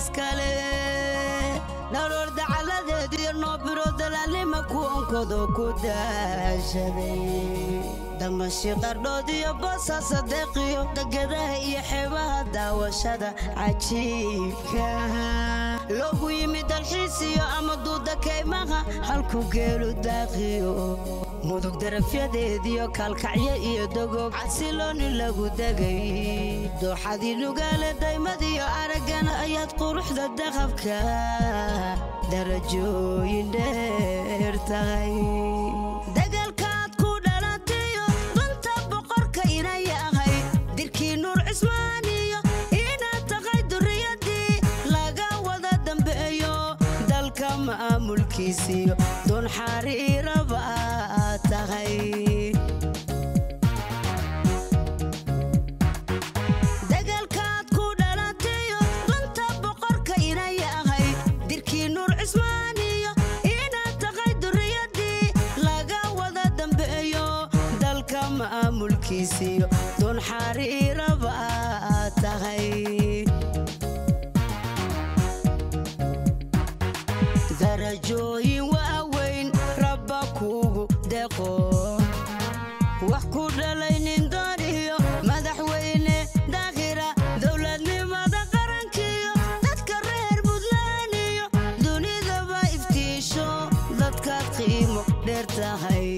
iskale dharoor dacaladeediyo noobiro dalaalnima ku onkado ku daashaday damashi qardhood iyo boosa sadeeqiyo degadaha iyo xeebaha daawashada cajiibka loogu yimid dalxiisiyo ama duuda kaymaha halku geelu daaqiyo mudug darafyadeediyo kaalkacyo iyo dogob casilooni lagu degay dooxadii lugaale daymadiyo araggana ayaad quruxda daqabka darajooyin dheer tahay dagaalkaad ku dhalatayo dunta boqorka inay ahay dirkii nuur cismaaniyo inaad tahay duriyadii laga wada dambeeyo dalka maamulkiisiyo doon xariiraba aad tahay dagaalkaad ku dhalatayo dunta boqorka inay ahay dirkii nuur cismaaniyo inaad tahay duriyadii laga wada dambeeyo dalka maamulkiisiyo doon xariiraba aad tahay darajooyin waaweyn rabba kuugu deqo wax ku dhalay nin dooniyo madaxweyne dakhira dowladnimada qarankiyo dadka reer buntland iyo dunidaba iftiisho dadkaad qiimo dheer tahay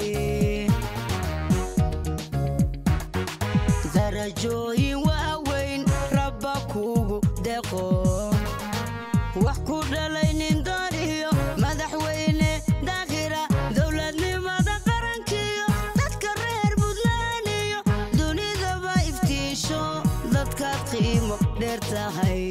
darajooyin waaweyn rabba kuugu deqo wax ku dhalay nin dooniyo madaxweyne dakhira dowladnimada qarankiyo dadka reer buntland iyo dunidaba iftiisho dadkaad qiimo dheer tahay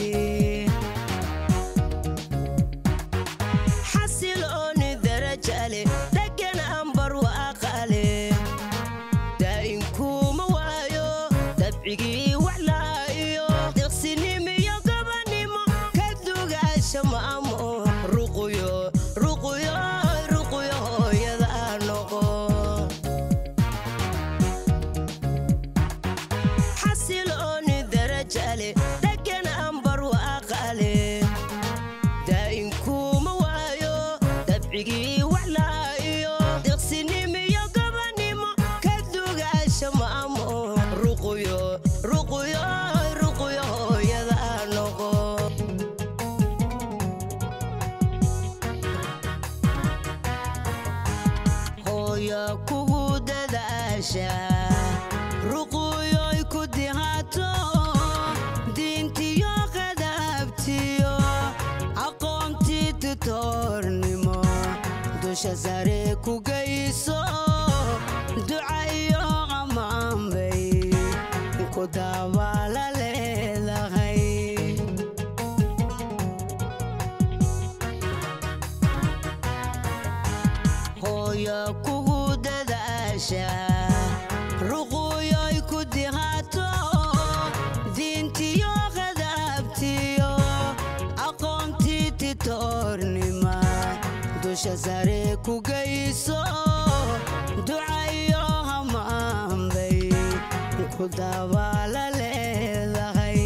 xasilooni darajale degan ambar waaqale daa'inkuuma waayo dabcigii waxlaayo deqsinimiyo gabanimo ka dugaasha maamo ruquyo ruquyo ruquyo hooyada noqo xasilooni darajale degan ambar waaqale daa'inkuuma waayo dabcigii waxlaayo deqsinimiyo gabanimo ka dugaasha maamo ruquyo ruquyo ruquyo hooyada noqo hooya kugu dadaasha ruquyoy ku dihaato diintiyo qadaabtiyo aqoontii tutoornimo dusha sare ku geyso duca iyo ammaanbay ku dabaala leedahay hooya kugu dadaasha ruquyoy ku dihaato diintiyo qadaabtiyo aqoontii titoornima dusha sare ku geyso duca iyo hamaanbay ku dabaala leedahay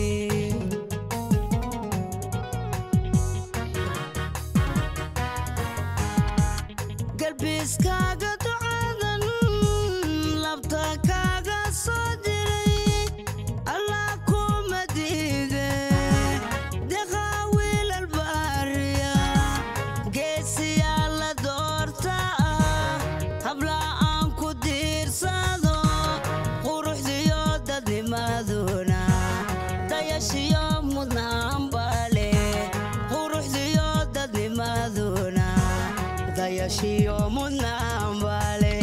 galbiiskaaga ducadan labta kaaga soo diray allah kuma diide deqaa wiilal baariya geesiyaa la doorta habla aan ku diirsado quruxdiyo dadnimaduna dayashiyo mudnaan bale quruxdiyo dadnimaduna dayashiyo mudnaan bale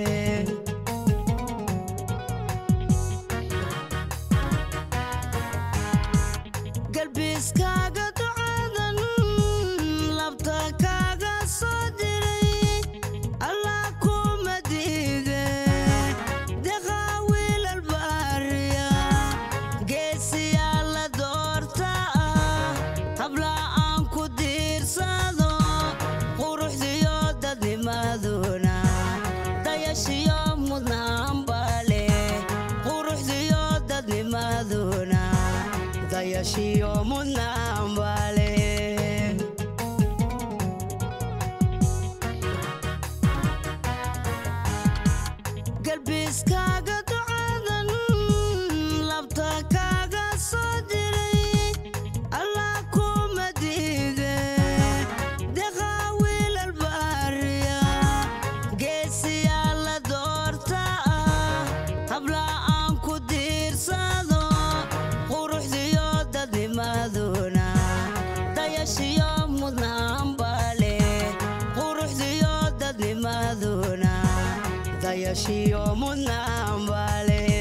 galbiiskaaga ducadan labta kaaga soo diray allah kuma diide deqaa wiilal baariya geesiyaa la doorta habla aan ku diirsado quruxdiyo dadnimaduna dayashiyo mudnaan bale quruxdiyo dadnimaduna dayashiyo mudnaanbale galbiiskaaga ducadan labta kaaga soo diray allah kuma diide deqaa wiilal baariya geesiyaa la doorta ah habla aan ku diirsado quruxdiyo dadnimaduna dayashiyo mudnaanbale quruxdiyo dadnimaduna dayashiyo mudnaanbale